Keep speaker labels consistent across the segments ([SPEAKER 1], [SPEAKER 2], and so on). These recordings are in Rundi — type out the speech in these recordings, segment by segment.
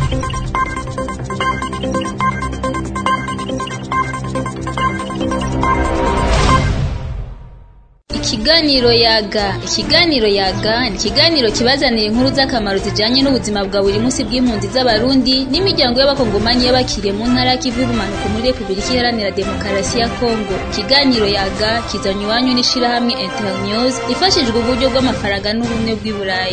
[SPEAKER 1] Ikiganiro yaga ikiganiro yaga ni ikiganiro kibazanira inkuru z'akamaro zijanye n'ubuzima bwa buri munsi bw'impunzi z'abarundi n'imiryango y'abakongomani y'abakiriye mu ntara y'ikivu y'ubumanuko muri repubulika iharanira demokarasi ya kongo ikiganiro yaga kizanywa iwanyu n'ishirahamwe internews ifashijwe uburyo bw'amafaranga n'ubumwe bw'i burayi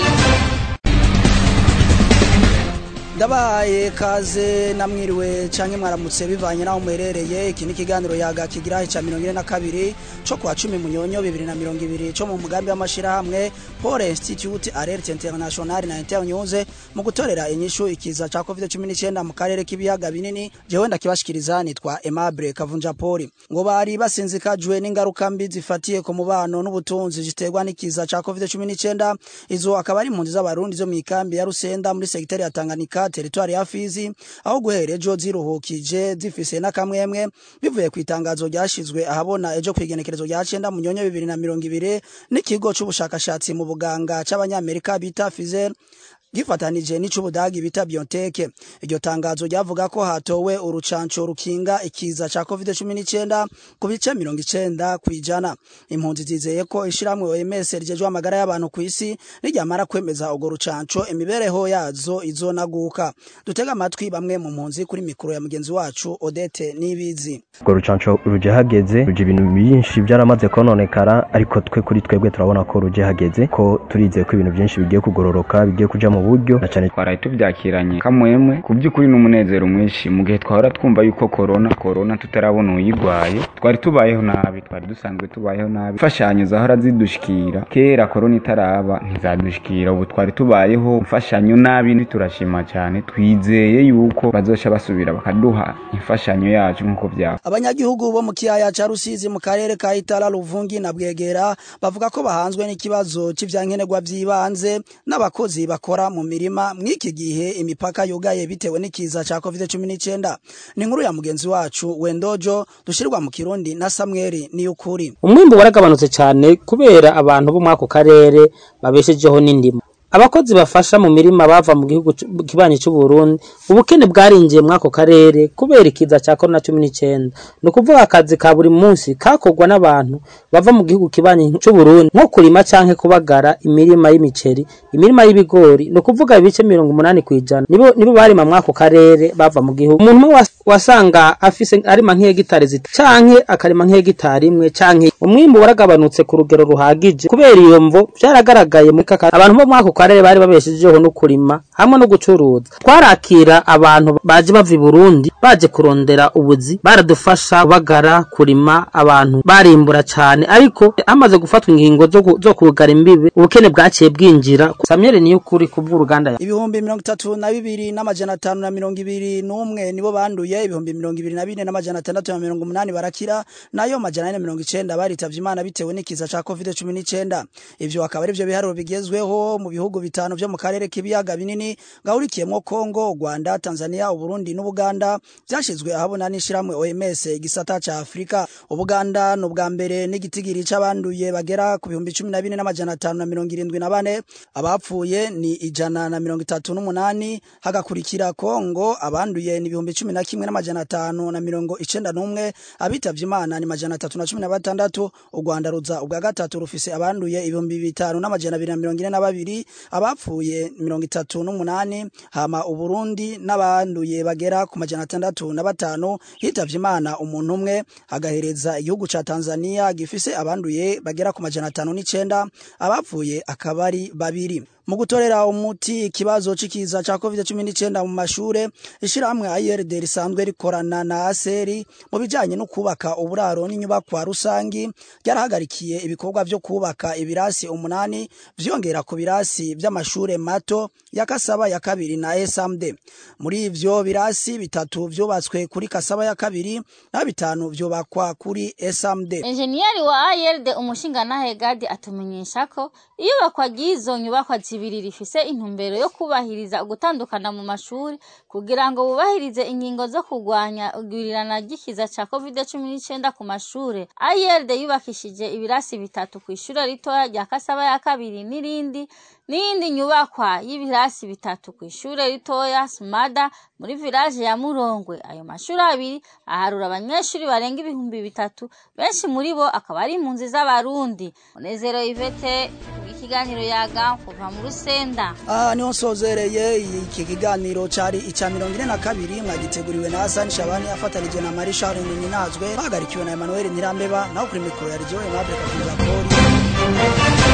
[SPEAKER 2] ndabahaye kaze namwiriwe canke mwaramutse bivanye naho muherereye iki ni ikiganiro yaga kigira ica mirongo ine na kabiri co kwa cumi munyonyo bibiri na mirongo ibiri co mu mugambi w'amashirahamwe pole institute alerte international na internews mu gutorera inyishu ikiza ca covid cumi n'icenda mu karere k'ibiyaga binini jewe ndakibashikiriza nitwa aimable kavunja poli ngo bari basinzikajwe n'ingaruka mbi zifatiye ku mubano n'ubutunzi ziterwa n'ikiza ca covid cumi n'icenda izo akaba ari impunzi z'abarundi zo mw'ikambi ya rusenda muri segiteri ya tanganyika teritwari ya Fizi aho guhera ejo ziruhukije zifise n'akamwemwe bivuye ku itangazo ryashizwe ahabona ejo kwigenekerezo rya cenda mu nyonyo bibiri na mirongo ibiri n'ikigo c'ubushakashatsi mu buganga c'abanyamerika bita Pfizer gifatanije n'icubudagi bita BioNTech iryo tangazo ryavuga ko hatowe urucanco rukinga ikiza ca COVID-19 ku bice 90 kwijana impunzi zizeye ko ishiramwe OMS rijejwe amagara y'abantu ku isi niryamara kwemeza urwo rucanco imibereho yazo izonaguka dutega amatwi bamwe mu mpunzi kuri mikoro ya mugenzi wacu Odette Nibizi
[SPEAKER 3] urwo rucanco ruje hageze ruje ibintu byinshi byaramaze kononekara ariko twe kuri twebwe turabona ko ruje hageze ko turizeye ko ibintu byinshi bigiye kugororoka bigiye kuja mu buryo na cyane
[SPEAKER 4] twaraye tubyakiranye kamwemwe ku by'ukuri n'umunezero mwinshi mu gihe twahora twumva yuko korona korona tutarabona uyirwaye twari tubayeho nabi twari dusanzwe tubayeho nabi imfashanyo zahora zidushikira kera korona itaraba ntizadushikira ubu twari tubayeho imfashanyo nabi turashima cyane twizeye yuko bazoca basubira bakaduha imfashanyo yacu nk'uko byaba
[SPEAKER 2] abanyagihugu bo mu kiyaya ca Rusizi mu karere ka Itara Ruvungi na Bwegera bavuga ko bahanzwe n'ikibazo c'ivyankenerwa vy'ibanze n'abakozi bakora mu mirima mw'iki gihe imipaka yugaye bitewe n'ikiza ca COVID-19 ni inkuru ya mugenzi wacu Wendojo dushirwa mu Kirundi na Samuel Niyukuri
[SPEAKER 5] umwimbu waragabanutse cyane kubera abantu bo mwako karere babeshejeho n'indimo abakozi bafasha mu mirima bava mu gihugu kibanyi cy'u Burundi ubukene bwarinjiye mwako karere kubera ikiza cya corona 19 no kuvuga akazi ka buri munsi kakorwa n'abantu bava mu gihugu kibanyi cy'u Burundi nko kurima canke kubagara imirima y'imiceri imirima y'ibigori no kuvuga ibice 80 kwijana nibo nibo barima mwako karere bava mu gihugu umuntu wasanga afise arima nk'hegitari zita canke akarima nk'hegitari imwe canke umwimbu waragabanutse ku rugero ruhagije kubera iyo mvo byaragaragaye muri kaka abantu bo mwako karere bari babeshejeho no kurima hamwe no gucuruza twarakira abantu baje bava i Burundi baje kurondera ubuzi baradufasha kubagara kurima abantu barimbura cyane ariko amaze gufatwa ingingo zo, zo kugara imbibe ubukene bwaciye bwinjira Samuel niyo kuri kubw'uruganda
[SPEAKER 2] ibihumbi mirongo itatu na bibiri n'amajana atanu na mirongo ibiri n'umwe nibo banduye ibihumbi mirongo ibiri na bine n'amajana atandatu na mirongo umunani barakira nayo majana ane mirongo icenda baritavye imana bitewe n'ikiza ca covid cumi n'icenda ivyo akaba ari vyo biharuro bigezweho mu bihugu bitanu vyo mu karere k'ibiyaga binini gahurikiyemwo Kongo, Rwanda, Tanzania, Uburundi n'Ubuganda vyashizwe ahabona n'ishiramwe OMS igisata ca Afrika. Ubuganda no bwa mbere n'igitigiri c'abanduye bagera ku bihumbi 14 n'amajana 5 na mirongo irindwi na bane abapfuye ni ijana na mirongo itatu n'umunani hagakurikira Kongo abanduye ni ibihumbi 11 n'amajana 5 na mirongo icenda n'umwe abitavye Imana ni majana 3 na 16 u Rwanda ruza ubwa gatatu rufise abanduye ibihumbi bitanu n'amajana 242 abapfuye mirongo itatu n'umunani hama uburundi n'abanduye bagera ku majana atandatu na batanu hitavye imana umuntu umwe agahereza igihugu ca tanzania gifise abanduye bagera ku majana atanu n'icenda abapfuye akaba ari babiri mu gutorera umuti ikibazo c'ikiza ca covid-19 mu mashure ishirahamwe ARD risanzwe rikorana na ASERI mu bijanye no kubaka uburaro n'inyubakwa rusangi ryarahagarikiye ibikorwa vyo kubaka ibirasi umunani vyongera ku birasi vy'amashure mato ya Kasaba ya kabiri na SMD muri ivyo birasi bitatu vyubatswe kuri Kasaba ya kabiri na bitanu vyubakwa kuri SMD
[SPEAKER 6] Engineer wa ARD umushingantahe Gadi atumenyesha ko iyubakwa ry'izo nyubakwa zibiri rifise intumbero yo kubahiriza ugutandukana mu mashuri kugira ngo bubahirize ingingo zo kurwanya igwirirana ry'ikiza ca COVID-19 ku mashure. ARD yubakishije ibirasi bitatu ku ishure ritoya rya Kasaba ya kabiri n'irindi n'iyindi nyubakwa y'ibirasi bitatu ku ishure ritoya sumada muri village ya murongwe ayo mashuri abiri aharura abanyeshuri barenga ibihumbi bitatu benshi muri bo akaba ari impunzi z'abarundi munezero ivete ikiganiro yaga kuva mu rusenda
[SPEAKER 2] aha niho nsozereye iki kiganiro cari ica mirongo ine na kabiri mwagiteguriwe na hasani shabani afatanije na mari charles ninazwe bahagarikiwe na emmanuel ntirambeba naho kuri mikoro ya rigiyo aimable kakuza poli